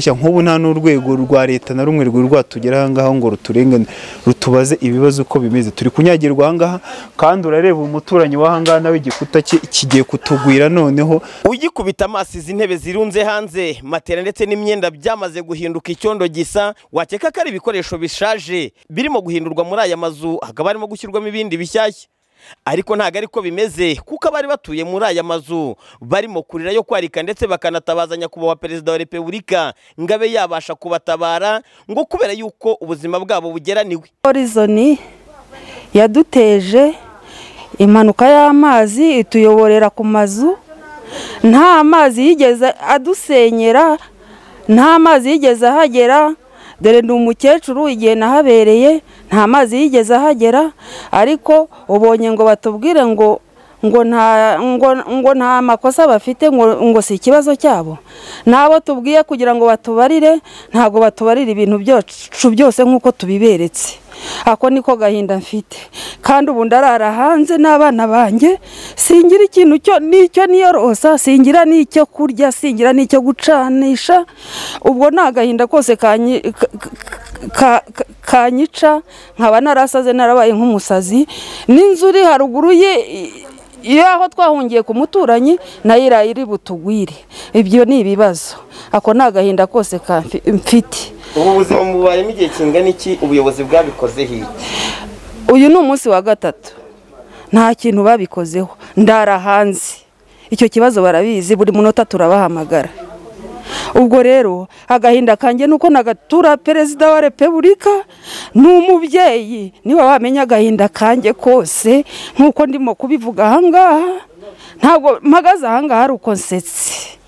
Eshya nk'ubu nta n'urwego rwa leta na rumwe rwari rwatugeraho ahangaha ngo ruturengane rutubaze ibibazo uko bimeze turi kunyagirwa ahangaha kandi urareba umuturanyi w'ahangaha nawe igikuta cye kigiye kutugwira noneho ugikubita amaso izi ntebe zirunze hanze matera ndetse n'imyenda byamaze guhinduka icyondo gisa wakeka ko ari ibikoresho bishaje birimo guhindurwa muri aya mazu hakaba harimo gushyirwamo ibindi bishyashya ariko ntabwo ariko bimeze kuko abari batuye muri aya mazu barimo kurira yo kwarika ndetse bakanatabaza nyakubahwa perezida wa repubulika ngo abe yabasha kubatabara ngo kubera yuko ubuzima bwabo bugeraniwe horizoni yaduteje impanuka y'amazi ituyoborera ku mazu nta mazi yigeze adusenyera nta mazi yigeze ahagera dore ni umukecuru igihe nahabereye nta mazi yigeze ahagera ariko ubonye ngo batubwire ngo ngo nta ngo ngo nta makosa bafite ngo ngo si ikibazo cyabo n'abo tubwiye kugira ngo batubarire ntabwo batubarira ibintu byacu byose nk'uko tubiberetse ako niko gahinda mfite kandi ubu ndarara hanze n'abana banjye singira ikintu cyo n'icyo niyorosa singira n'icyo kurya singira n'icyo gucanisha ubwo ni agahinda kose kanyi- ka- ka- ka- kanyica nkaba narasaze narabaye nk'umusazi n'inzu iri haruguru ye iyo aho twahungiye ku muturanyi nayo iraye iri butugwire ibyo ni ibibazo ako ni agahinda kose ka- mfite ubu buzima mububayemo igihe kingana iki ubuyobozi bwabikozeho iki uyu ni umunsi wa gatatu nta kintu babikozeho ndara hanze icyo kibazo barabizi buri munota turabahamagara ubwo rero agahinda kanjye ni uko nagatura perezida wa repubulika ni umubyeyi niba wamenya agahinda kanjye kose nk'uko ndimo kubivuga ahangaha ntabwo mpagaze ahangaha ari uko nsetse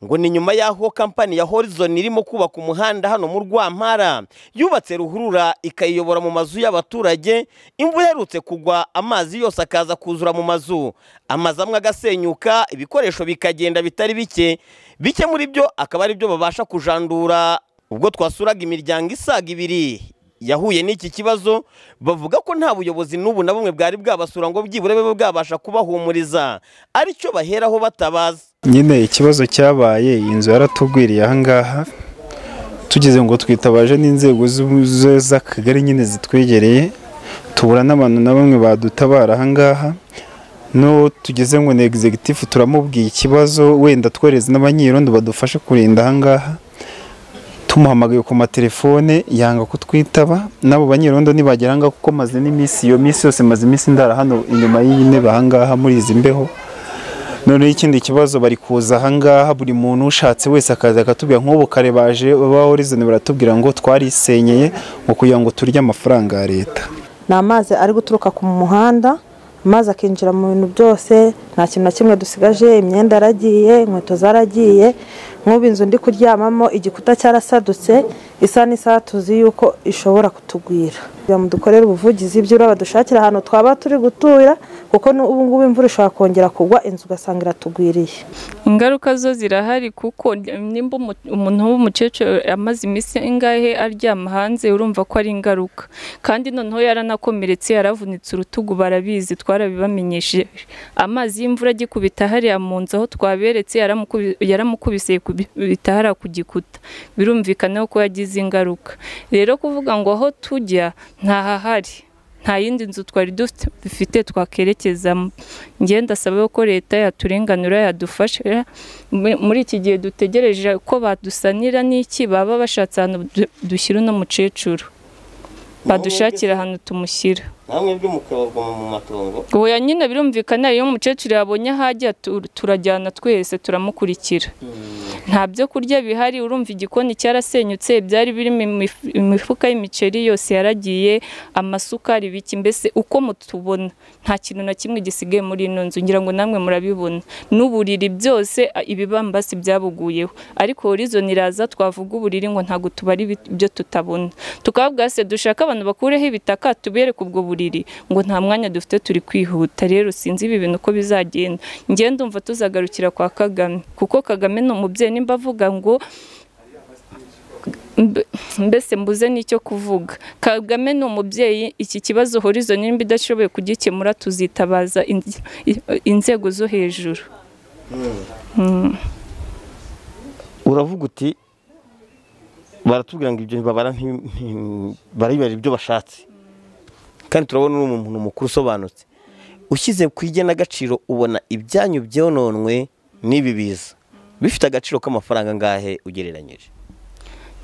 ngo ni nyuma y'aho kampani ya horizon irimo kubaka umuhanda hano mu rwampara yubatse ruhurura ikayiyobora mu mazu y'abaturage imvura iherutse kugwa amazi yose akaza kuzura mu mazu amazu amwe agasenyuka ibikoresho bikagenda bitari bike bike muri byo akaba ari byo babasha kujandura ubwo twasuraga imiryango isaga ibiri yahuye n'iki kibazo bavuga ko nta buyobozi n'ubu na bumwe bwari bwabasura ngo byibura bibe bwabasha kubahumuriza aricyo baheraho batabaza nyine ikibazo cyabaye iyi nzu yaratugwiriye ahangaha tugeze ngo twitabaje n'inzego z'u- z'akagari nyine zitwegereye tubura n'abantu na bamwe badutabara ahangaha no tugeze ngo ni egizegitifu turamubwiye ikibazo wenda twohereze n'abanyirondo badufashe kurinda ahangaha tumuhamagaye ku matelefone yanga kutwitaba n'abo banyirondo ntibagera ahangaha kuko maze n'iminsi iyo minsi yose maze iminsi ndara hano inyuma y'iyi ntebe ahangaha muri izi mbeho noneho ikindi kibazo bari kuza ahangaha buri muntu ushatse wese akaza akatubwira nk'ubu kare baje ba horizoni baratubwira ngo twarisenyeye ngo kugira ngo turye amafaranga ya leta ni amazi ari guturuka ku muhanda amazi akinjira mu bintu byose nta kintu na kimwe dusigaje imyenda yaragiye inkweto zaragiye nk'ubu inzu ndi kuryamamo igikuta cyarasadutse isa n'isaha tuzi yuko ishobora kutugwira kugira ngo dukorere ubuvugizi by'ura badushakira ahantu twaba turi gutura kuko n'ubu ngubu imvura ishobora kongera kugwa inzu ugasanga iratugwiriye ingaruka zo zirahari kuko nimba umu- umuntu w'umukecuru amaze iminsi ingahe aryama hanze urumva ko ari ingaruka kandi noneho yaranakomeretse yaravunitse urutugu barabizi twarabibamenyesheje amazi y'imvura agikubita hariya mu nzu aho twaberetse yaramukubi- yaramukubise kubita hariya ku gikuta birumvikana ko yagize ingaruka rero kuvuga ngo aho tujya ntahahari nta yindi nzu twari dufite- dufite twakerekezamo ngenda asaba ko leta yaturenganura yadufasha Mu- muri iki gihe dutegereje ko badusanira n'iki baba bashatse ahantu du- dushyira uno mukecuru badushakira ahantu tumushyira namwe byo mukabarwa mu matongo oya nyine birumvikana iyo umukecuru yabonye ahajya tu- turajyana twese turamukurikira nta byo kurya bihari urumva igikoni cyarasenyutse byari birimo imif- imifuka y'imiceri yose yaragiye amasukari ibiki mbese uko mutubona nta kintu na kimwe gisigaye muri ino nzu ngira ngo namwe murabibona n'uburiri byose a- ibibambasi byabuguyeho ariko horizon iraza twavuga uburiri ngo ntabwo tubari ibi- ibyo tutabona tukababwira se dushaka abantu bakureho ibitaka tubereke ubwo buriri ngo nta mwanya dufite turi kwihuta rero sinzi ibi bintu uko bizagenda njye ndumva tuzagarukira kwa kagame kuko kagame ni umubyeyi nimba avuga ngo mbe- mbese mbuze n'icyo kuvuga kagame ni umubyeyi iki kibazo horizon nimba idashoboye kugikemura tuzitabaza in- inzego zo hejuru uravuga uti baratubwira ngo ibyo babara nti- nti- baribera ibyo bashatse kandi turabona uri umuntu mukuru usobanutse ushyize ku igenagaciro ubona ibyanyu byononwe n'ibi biza bifite agaciro k'amafaranga angahe ugereranyije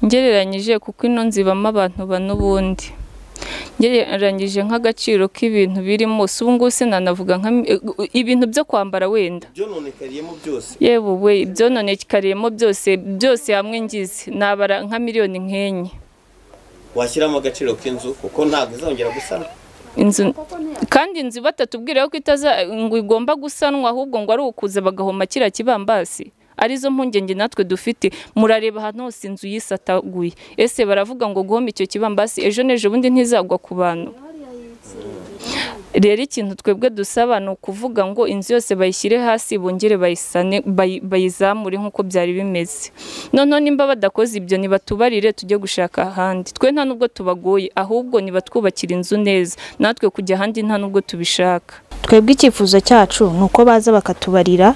ngereranyije kuko ino nzibamo abantu bane ubundi ngereranyije nk'agaciro k'ibintu birimo si ubu ngubu sinanavuga nka ibintu byo kwambara wenda byononekayemo byose yewe we ibyononekariyeho byose byose hamwe ngize nabara nka miliyoni nk'enye washyiramo agaciro k'inzu kuko ntabwo izongera gusana inzu kandi inzu batatubwira ko itaza ngo igomba gusanwa ahubwo ngo ari ukuza bagahoma kiriya kibambasi arizo mpungenge natwe dufite murareba ahantu hose inzu yisataguye ese baravuga ngo guhoma icyo kibambasi ejo n'ejo bundi ntizagwa ku bantu rero ikintu twebwe dusaba ni ukuvuga ngo inzu yose bayishyire hasi bongere bayisane bayi- bayizamure nk'uko byari bimeze noneho nimba badakoze ibyo ntibatubarire tujye gushaka ahandi twe nta nubwo tubagoye ahubwo nibatwubakira inzu neza natwe kujya ahandi nta nubwo tubishaka twebwe icyifuzo cyacu ni uko baza bakatubarira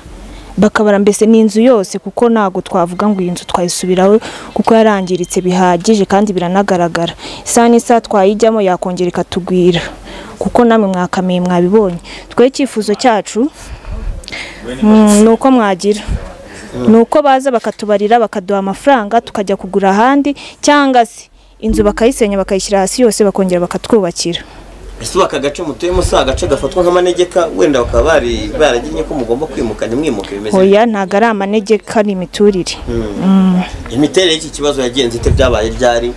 bakabara mbese n'inzu yose kuko ntabwo twavuga ngo iyi nzu twayisubiraho kuko yarangiritse bihagije kandi biranagaragara isaha n'isaha twayijyamo yakongera ikatugwira kuko namwe mwakamiye mwabibonye twe icyifuzo cyacu mm, ni uko mwagira ni uko baza bakatubarira bakaduha amafaranga tukajya kugura ahandi cyangwa se inzu bakayisenya bakayishyira hasi yose bakongera bakatwubakira ese ubu aka gace mutuyemo si agace gafatwa nk'amanegeka wenda bakaba bari baragennye ko mugomba kwimuka ntimwimuke bimeze oya ntabwo ari amanegeka ni imiturire gute? imiterere y'iki kibazo yagenze ite byabaye ryari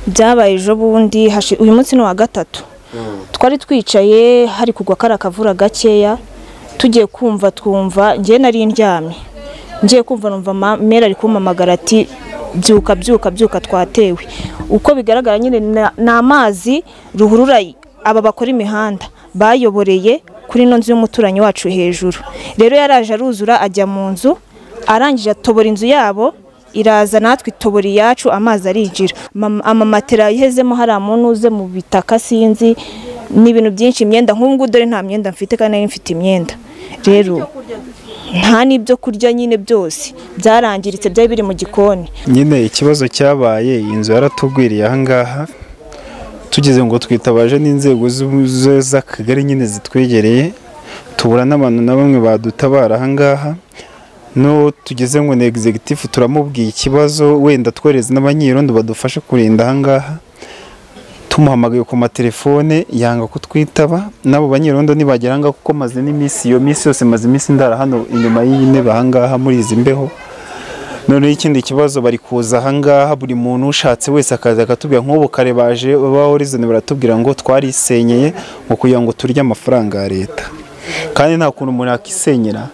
byabaye ejo bundi hashi- uyu munsi ni uwa gatatu twari twicaye hari kugwa kari akavura gakeya tugiye kumva twumva ngewe nari ndyamye ngiye kumva numva ma- mera ari kumpamagara ati byuka byuka byuka twatewe uko bigaragara nyine na- ni amazi ruhurura aba bakora imihanda bayoboreye kuri ino nzu y'umuturanyi wacu hejuru rero yaraje aruzura ajya mu nzu arangije atobora inzu yabo iraza natwe itobora iyacu amazi arinjira Mama- amamatera yahezemo hari amuntu uze mu bitaka sinzi ni ibintu byinshi imyenda nk'ubu ngubu dore nta myenda mfite kandi nari mfite imyenda rero nta n'ibyo kurya nyine byose byarangiritse byari biri mu gikoni nyine ikibazo cyabaye iyi nzu yaratugwiriye ahangaha tugeze ngo twitabaje n'inzego z'u- ze- z'akagari nyine zitwegereye tubura n'abantu na bamwe badutabara ahangaha no tugeze ngo ni egizegitifu turamubwiye ikibazo wenda twohereze n'abanyirondo badufashe kurinda ahangaha tumuhamagaye ku matelefone yanga kutwitaba n'abo banyirondo nibagera ahangaha kuko maze n'iminsi iyo minsi yose maze iminsi ndara hano inyuma y'intebe ahangaha muri izi mbeho noneho ikindi kibazo bari kuza ahangaha buri muntu ushatse wese akaza akatubwira nk'ubu kare baje ba horizoni baratubwira ngo twarisenyeye ngo kugira ngo turye amafaranga ya leta kandi nta kuntu umuntu yakisenyera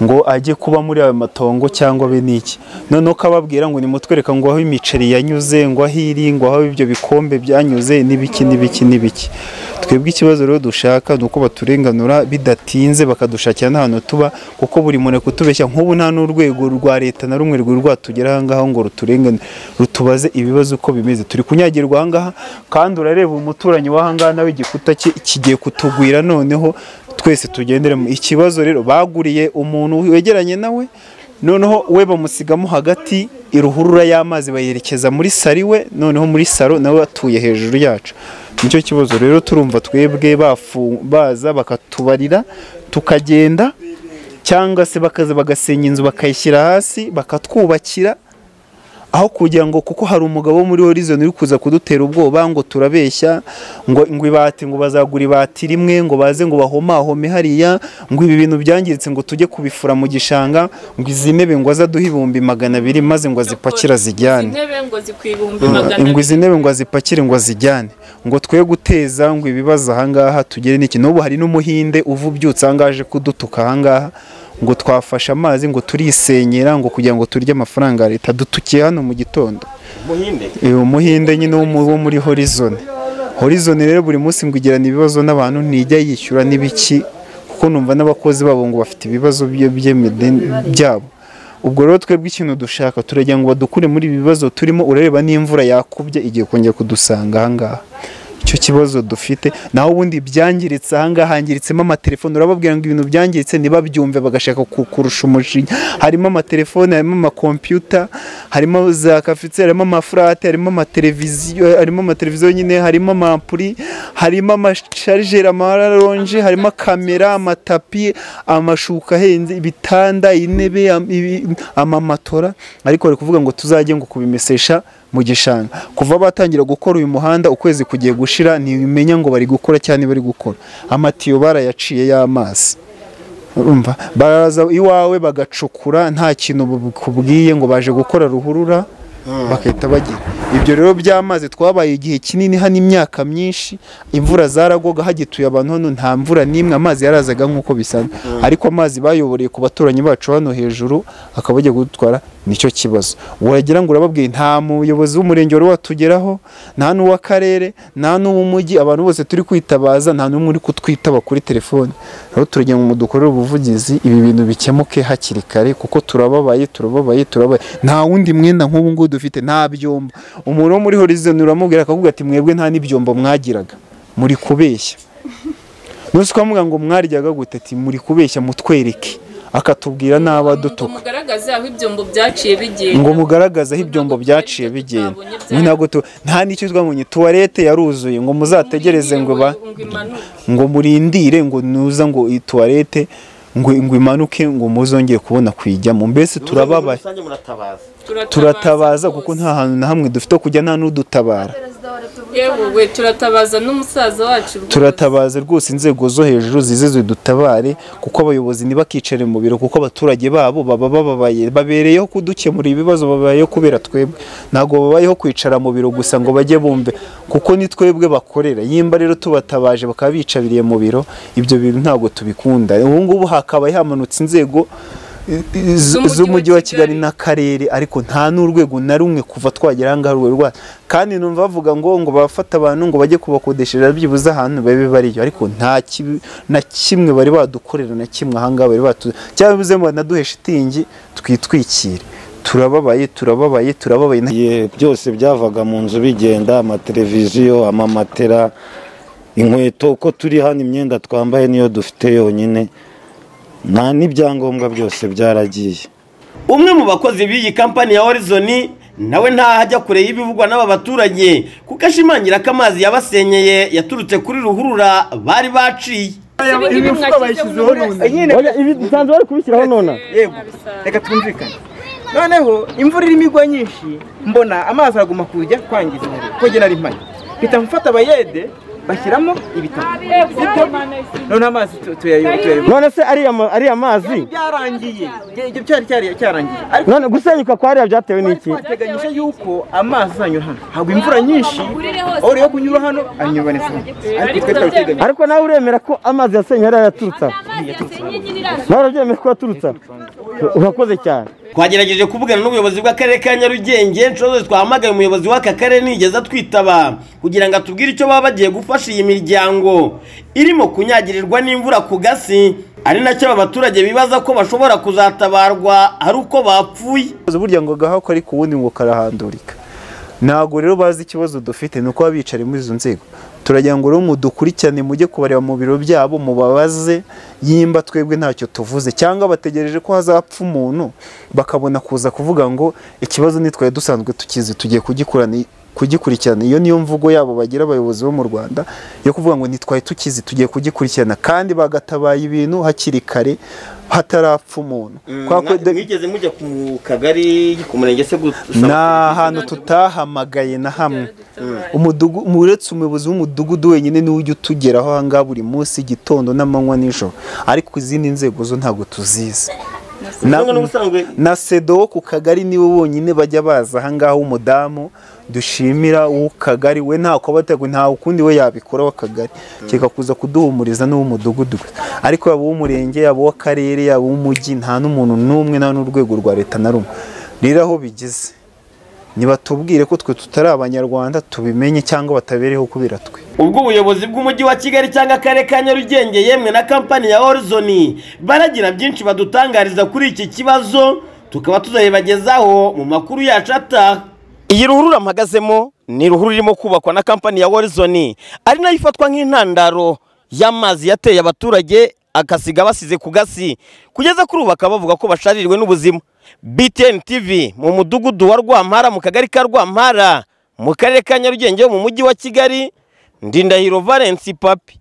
ngo ajye kuba muri ayo matongo cyangwa be n'iki noneho ukababwira ngo nimutwereka ngo aho imiceri yanyuze ngo aho iri ngo aho ibyo bikombe byanyuze n'ibiki n'ibiki n'ibiki twebwe ikibazo rero dushaka ni uko baturenganura bidatinze bakadushakira n'ahantu tuba kuko buri muntu ari kutubeshya nk'ubu nta n'urwego rwa leta na rumwe rwari rwatugera ahangaha ngo ruturengane rutubaze ibibazo uko bimeze turi kunyagirwa ahangaha kandi urareba umuturanyi w'ahangaha nawe igikuta cye kigiye kutugwira noneho twese tugenderemo ikibazo rero baguriye umuntu wegeranye nawe noneho we bamusigamo hagati iruhurura y'amazi bayerekeza muri sari we noneho muri saro nawe atuye hejuru yacu nicyo kibazo rero turumva twebwe bafu- baza bakatubarira tukagenda cyangwa se bakaza bagasenya inzu bakayishyira hasi bakatwubakira aho kugira ngo kuko hari umugabo wo muri horizon uri kuza kudutera ubwoba ngo turabeshya ngo ngo ibati ngo bazagura ibati rimwe ngo baze ngo bahomahome hariya ngo ibi bintu byangiritse ngo tujye kubifura mu gishanga ngo izi ntebe ngo azaduhe ibihumbi magana abiri maze ngo azipakira zijyane intebe ngo zikwibumbi magana ngo izi ntebe ngo azipakire ngo azijyane ngo twe guteza ngo ibibazo ahangaha tugere n'iki n'ubu hari n'umuhinde uva ubyutse ahangaha aje kudutuka ahangaha ngo twafashe amazi ngo turisenyera ngo kugira ngo turye amafaranga ya leta dutukiye hano mu gitondo muhinde uyu muhinde nyine wo mu- wo muri horizon horizon rero buri munsi ngo igirana ibibazo n'abantu ntijya yishyura n'ibiki kuko numva n'abakozi babo ngo bafite ibibazo byo- by'imide- byabo ubwo rero twebwe ikintu dushaka turagira ngo badukure muri ibi bibazo turimo urareba n'imvura yakubye igiye kongera kudusanga ahangaha icyo kibazo dufite naho ubundi byangiritse ahangaha hangiritsemo amatelefone urababwira ngo ibintu byangiritse ntibabyumve bagashaka ku- kurusha umushinya harimo amatelefone harimo amakompiyuta harimo za kafitse harimo amafurate harimo amateleviziyo harimo amateleviziyo nyine harimo amampuri harimo amasharijeri amararonji harimo kamera amatapi amashuka ahenze ibitanda intebe am- ibi- amamatora ariko bari kuvuga ngo tuzajye ngo kubimesesha mu gishanga kuva batangira gukora uyu muhanda ukwezi kugiye gushira ntibimenya ngo bari gukora cyane bari gukora amatiyo barayaciye y'amazi urumva baraza iwawe bagacukura nta kintu bukubwiye ngo baje gukora ruhurura bagahita bagira ibyo rero by'amazi twabaye igihe kinini hano imyaka myinshi imvura zaragoga hagituye abantu hano nta mvura n'imwe amazi yarazaga nk'uko bisanzwe ariko amazi bayoboreye ku baturanyi bacu hano hejuru akaba bagiye kudutwara nicyo kibazo wagira ngo urababwiye nta muyobozi w'umurenge wari watugeraho nta n'uw'akarere nta n'uw'umujyi abantu bose turi kwitabaza nta n'umwe uri kutwitaba kuri telefone rero turagira ngo mudukorere ubuvugizi ibi bintu bikemuke hakiri kare kuko turababaye turababaye turababaye nta wundi mwenda nk'ubu ngubu dufite nta byombo umuntu wo muri horizon uramubwira akavuga ati mwebwe nta n'ibyombo mwagiraga muri kubeshya nose ukamuvuga ngo mwaryaga gute ati muri kubeshya mutwereke akatubwira n'abadutuka mugaragaze aho ibyombo byaciye bigiye ngo mugaragaze aho ibyombo byaciye bigenda mwe ntabwo tu- nta n'icyo twabonye tuwarete yaruzuye ngo muzategereze ngo ba ngo murindire ngo nuza ngo iyi tuwarete ngo ngo imanuke ngo muzongere kubona kuyijyamo mbese Muri turababaye rusange muratabaza turatabaza kuko nta hantu na hamwe dufite ho kujya nta n'udutabara yewe turatabaza n'umusaza wacu rwose. turatabaza rwose inzego zo hejuru zize zidutabare kuko abayobozi ntibakicare mu biro kuko abaturage babo baba bababaye babereyeho kudukemura ibibazo babayeho kubera twebwe ntabwo babayeho kwicara mu biro gusa ngo bajye bumve kuko ni twebwe bakorera yimba rero tubatabaje bakaba bicabiriye mu biro ibyo bintu ntabwo tubikunda ubu ngubu hakabaye hamanutse inzego i- i- z- z'umujyi wa kigali n'akarere ariko nta n'urwego na rumwe kuva twagera aha ngaha urwo rwa kandi numva bavuga ngo ngo bafate abantu ngo bajye kubakodeshereza byibuze ahantu babe bariyo ariko nta kibi- na kimwe bari badukorera na kimwe aha ngaha bari batu cyangwa bivuze ngo banaduhe shitingi twitwikire turababaye turababaye turababaye nta- Ye, byose byavaga mu nzu bigenda amateleviziyo amamatera inkweto uko turi hano imyenda twambaye niyo dufite yonyine nta n'ibyangombwa byose byaragiye umwe mu bakozi b'iyi kampani ya horizon nawe ntaho ajya kure y'ibivugwa n'aba baturage kuko ashimangira ko amazi yabasenyeye yaturutse kuri ruhurura bari baciye imifuka bayishyizeho none nsanzwe bari kubishyiraho nona yego reka twumvikane noneho imvura irimo igwa nyinshi mbona amazi araguma kujya kwangiza umuriro kuko ari mpari mpita mfata abayede bashyiramo ibitabo Sibyo? none amazi tu- tuyayo- tuyayo none se ariya mazi byarangiye Ibyo- ibyo cyari cyari cyarangiye ariko none gusenyuka kwa ariya byatewe n'iki twateganyije yuko amazi azanyura hano hagwa imvura nyinshi aho yo kunyura hano anyubonetse hano ariko twe twari tuteganyije ariko nawe uremera ko amazi yasenye ariya yaturutse aha? nawe urabyemera ko yaturutse aha? urakoze cyane twagerageje kuvugana n'ubuyobozi bw'akarere ka nyarugenge inshuro zose twahamagaye umuyobozi w'aka karere nigeze atwitaba kugira ngo atubwire icyo baba bagiye gufasha iyi miryango irimo kunyagirirwa n'imvura ku gasi ari nacyo aba baturage bibaza ko bashobora kuzatabarwa ari uko bapfuye burya ngo agahako ariko ubundi ngo karahandurika ntabwo rero bazi ikibazo dufite ni uko baba bicari muri izo nzego turagira ngo rero mudukurikirane mujye kubareba mu biro byabo mubabaze yimba twebwe ntacyo tuvuze cyangwa bategereje ko hazapfa umuntu bakabona kuza kuvuga ngo ikibazo nitwaye dusanzwe tukizi tugiye kugikurana kugikurikirana iyo niyo mvugo yabo bagira abayobozi bo mu Rwanda yo kuvuga ngo nitwaye tukizi tugiye kugikurikirana kandi bagatabaye ibintu hakiri kare hatarapfa umuntu Kwa ko- mwigeze mujya ku kagari ku murenge se gusa ni ahantu tutahamagaye na hamwe Umudugu- mu- uretse umuyobozi w'umudugudu wenyine niwe ujya utugeraho ahangaha buri munsi igitondo n'amanywa n'ijoro ariko izindi nzego zo ntabwo tuzizi Na- Cyangwa n'ubusanzwe- na sedo wo ku kagari niwe wonyine bajya baza ahangaha w'umudamu dushimira uw'ukagari we nta kubategwe nta ukundi we yabikora w'akagari kereka kuza kuduhumuriza n'uw'umudugudu gusa ariko yaba uw'umurenge yaba uw'akarere yaba uw'umujyi nta n'umuntu n'umwe nta n'urwego rwa leta na rumwe rero aho bigeze nibatubwire ko twe tutari abanyarwanda tubimenye cyangwa batabereho kubera twe ubwo ubuyobozi bw'umujyi wa kigali cyangwa akarere ka nyarugenge yemwe na kampani ya horizon baragira byinshi badutangariza kuri iki kibazo tukaba tuzabibagezaho mu makuru yacu ataha iyi ruhurura mpagazemo ni ruhurura irimo kubakwa na kampani ya Horizon ari nayo ifatwa nk'intandaro y'amazi yateye abaturage agasiga basize ku gasi kugeza kuri ubu bakaba bavuga ko basharirwe n'ubuzima BTN TV mu mudugudu wa Rwampara mu kagari ka Rwampara mu karere ka Nyarugenge ho mu mujyi wa Kigali Ndindahiro Valence Papi